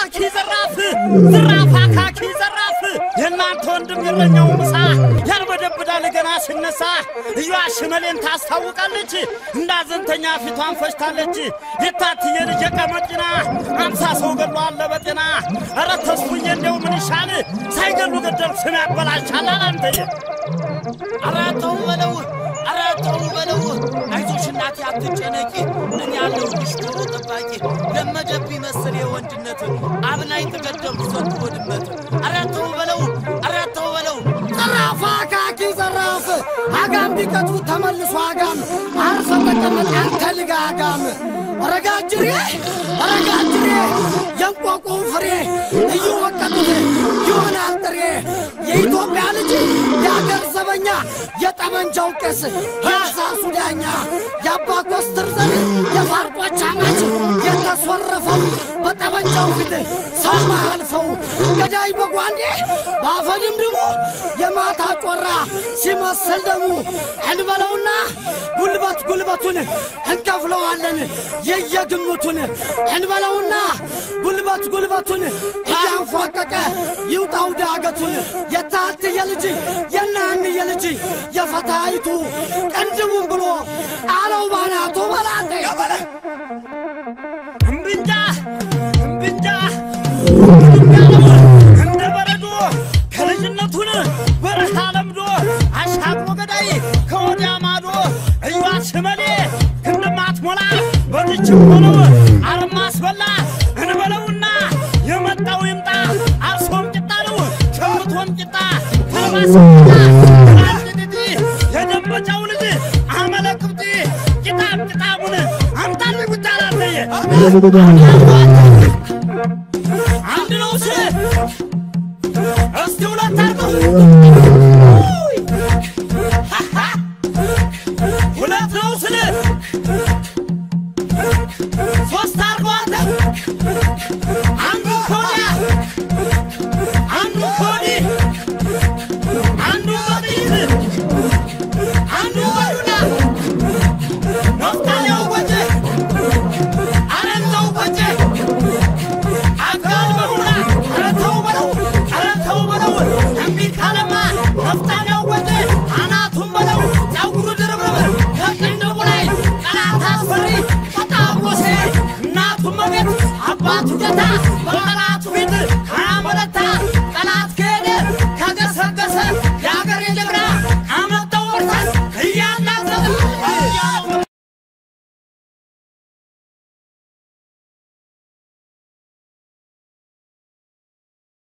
አካኪ ዘራፍ ዝራፍ አካኪ ዘራፍ የእናንተ ወንድም የለኛው ምሳ ያርበደብዳል ገና ሲነሳ እዩዋ ሽመሌን ታስታውቃለች እንዳዘንተኛ ፊቷን ፈሽታለች የታትየ ልጅ የቀመቂና አምሳ ሰው ገሎ አለ በጤና ኧረ ተስፉዬ እንደው ምን ይሻል ሳይገሉ ገደል ስም ያበላሻል አላንተየ ኧረ ተው በለው ኧረ ተው በለው አይዞሽ እናቴ አትጨነቂ እኔ ያለሁልሽ ዶሮ ጠባቂ ለመደብኝ መሰል የወንድነት አብናኝ ተገደልኩ ዘንድሮ ድመት ኧረ ተው በለው ኧረ ተው በለው ዘራፍ አካኪ ዘራፍ አጋም ቢቀጡ ተመልሶ አጋም አርፈ ተቀመጥ አንተ ልጋጋም ረጋጅሬ ረጋጅሬ የንቆቁ ፍሬ እየወቀጡት ይሆናል ጥሬ የኢትዮጵያ ልጅ የአገር ዘበኛ የጠመንጃው ቄስ የእርሳሱ ዳኛ የአባ ኮስትር ዘር የፋርጦች አማች የተሶረፈው በጠመንጃው ፊት ሰው ማያልፈው ገዳይ በጓንዴ በአፈድምድሙ የማታ ጮራ ሲመስል ደሙ እንበለውና ጉልበት ጉልበቱን እንከፍለዋለን የየግምቱን እንበለውና ጉልበት ጉልበቱን እያንፏቀቀ ይውጣው ዳገቱን የታትየ ልጅ የናንየ ልጅ የፈታይቱ ቅንድቡን ብሎ አለው ባናቱ በላጤ እምብንጃ እምብንጃ እምብንጃ እንደ በረዶ ከልጅነቱን በረሃ ለምዶ አሻግሮ ገዳይ ከወዲያ ማዶ እዩዋ ሽመሌ ክንድማት ሞላ በልችም ሆነው አረማ አስበላ እንበለውና የመጣው ይምጣ አርሶም ቂጣ ነው ሸምቶም ቂጣ ተልባስም ቂጣ ራንድድዲ የደንበጫው ልጅ አመለክብቲ ቂጣም ቂጣሙን አምጣልኝ ብቻ ላለየ አንድ ነው ስል እስቲ ሁለት አርገው ሁለት ነው ስል ሶስት አርገው አንተ አንዱ ከወዲያ አንዱ ከወዲህ አንዱ በጥይት አንዱ በዱላ ነፍጣኛው ወጀ አረንተው ወጀ አካል በሙላ ኧረ ተው በለው ኧረ ተው በለው እምቢ ካለማ ነፍጣኛው ወጀ አናቱን በለው ጸጉሩ ድርብርብ ከቅንድቡ ላይ ጠላት አስፈሪ በጣም ወሴ እናቱ መቤት አባቱ ጌታ በቀላ